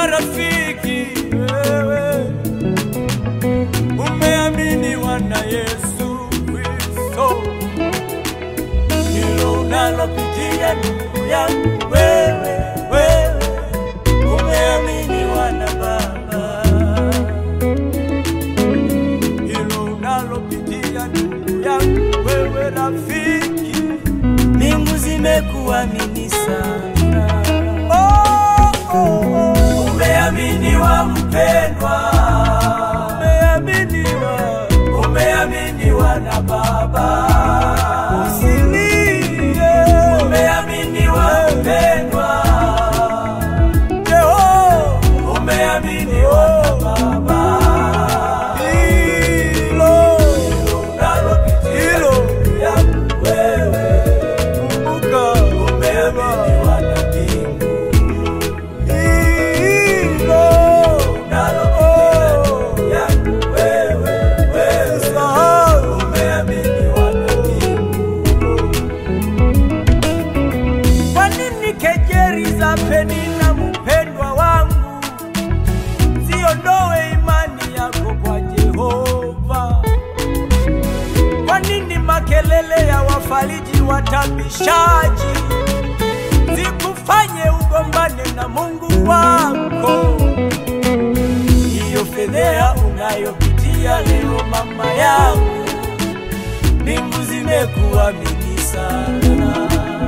marafiki, wewe umeaminiwa na Yesu Kristo, hilo unalopitia ndugu yangu, wewe wewe umeaminiwa na Baba, hilo unalopitia ndugu yangu, wewe rafiki, mbingu zimekuamini sana. Oh, oh, oh. Umeaminiwa mpendwa, umeaminiwa, umeaminiwa na Baba. Usilie, umeaminiwa mpendwa, Jeho, umeaminiwa na Baba. Hilo hilo yangu wewe, kumbuka, umeaminiwa na mbingu hilo nalo yangu wewe, wewe sahau, umeaminiwa na mbingu. Kwa nini kejeri za Penina mpendwa wangu ziondoe imani yako kwa Jehova? Kwa nini makelele ya wafariji watabishaji zikufanye ugombane na Mungu wako? Hiyo fedhea unayopitia leo, mama yangu, mbingu zimekuamini sana.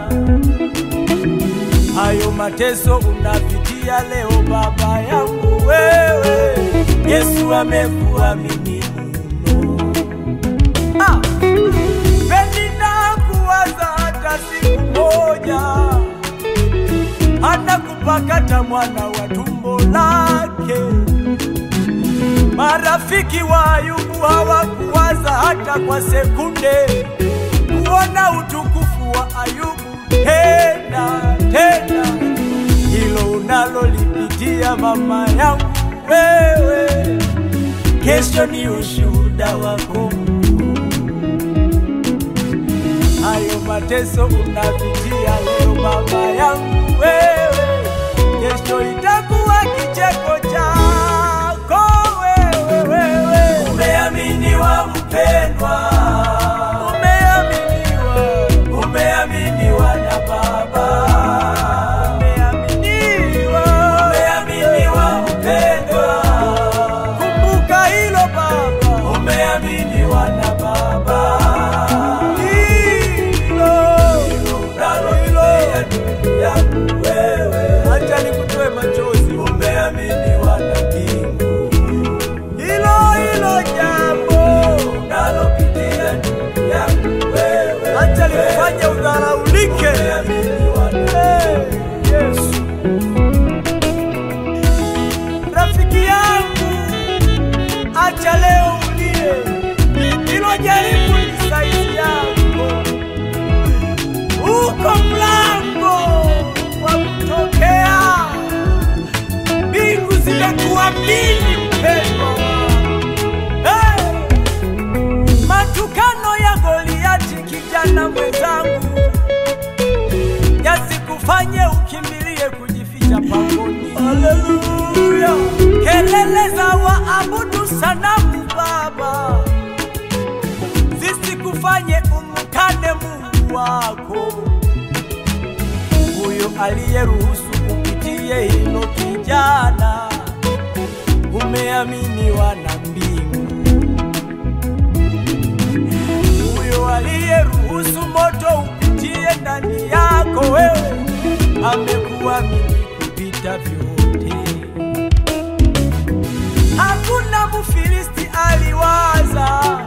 Hayo mateso unapitia leo, baba yangu, wewe Yesu amekuamini mno. Ah! Penina kuwaza hata siku moja, hata kupakata mwana wa tumbo lake. Marafiki wa Ayubu hawakuwaza hata kwa sekunde kuona utukufu wa Ayubu tena tena. Hilo unalolipitia mama yangu wewe, kesho ni ushuhuda wako hayo mateso unapitia leo baba yangu wewe, kesho itakuwa kicheko chako wewe, wewe. Umeaminiwa mpendwa, umeaminiwa, umeaminiwa na Baba, umeaminiwa, umeaminiwa mpendwa, kumbuka hilo Baba, umeaminiwa na Baba hilo yangu wewe, acha nikutoe machozi, umeaminiwa na mbingu. Hilo hilo jambo unalopitia ndugu yangu wewe, acha likufanye udharaulike, umeaminiwa na Yesu. Rafiki yangu, acha leo ulie, hilo jaribu ni saizi yako uko mlango wa kutokea. Mbingu zimekuamini mpendwa wangu. Hey! Matukano ya Goliati, kijana mwenzangu, yasikufanye ukimbilie kujificha pangoni. Haleluya! Kelele za waabudu sanamu Baba zisikufanye umkane Mungu wako, huyo aliyeruhusu upitie hilo kijana, umeaminiwa na mbingu. Huyo aliyeruhusu moto upitie ndani yako wewe, amekuamini kupita vyote. Hakuna Mfilisti aliwaza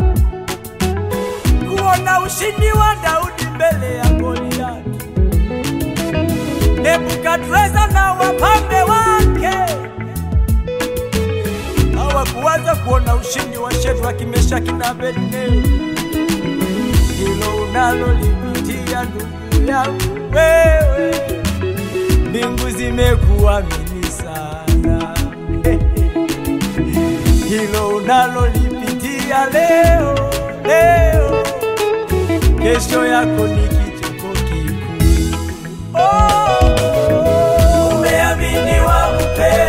kuona ushindi wa Daudi mbele ya Goliati. Nebukadreza na wapambe wake hawakuwaza kuona ushindi wa Shadraka, Meshaki na Abednego. Hilo unalolipitia ndugu yangu wewe, mbingu zimekuamini sana. Hilo unalolipitia leo leo, kesho yako ni kicheko kikuu. Oh, umeaminiwa mpendwa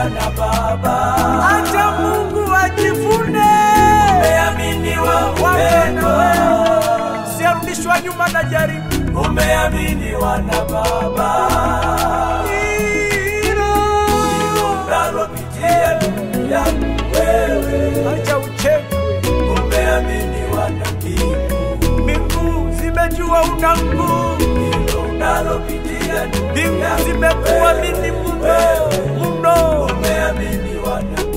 na Baba. acha Mungu ajivune. Umeaminiwa Wapendwa, mpendwa, siarudishwa nyuma na jaribu umeaminiwa na Baba. hilo. Unalopitia ndugu yangu wewe, Acha uchekwe, umeaminiwa na mbingu. mbingu zimejua una nguvu, Hilo unalopitia ndugu mbingu yangu zimekuamini wewe, mno mno. umeaminiwa na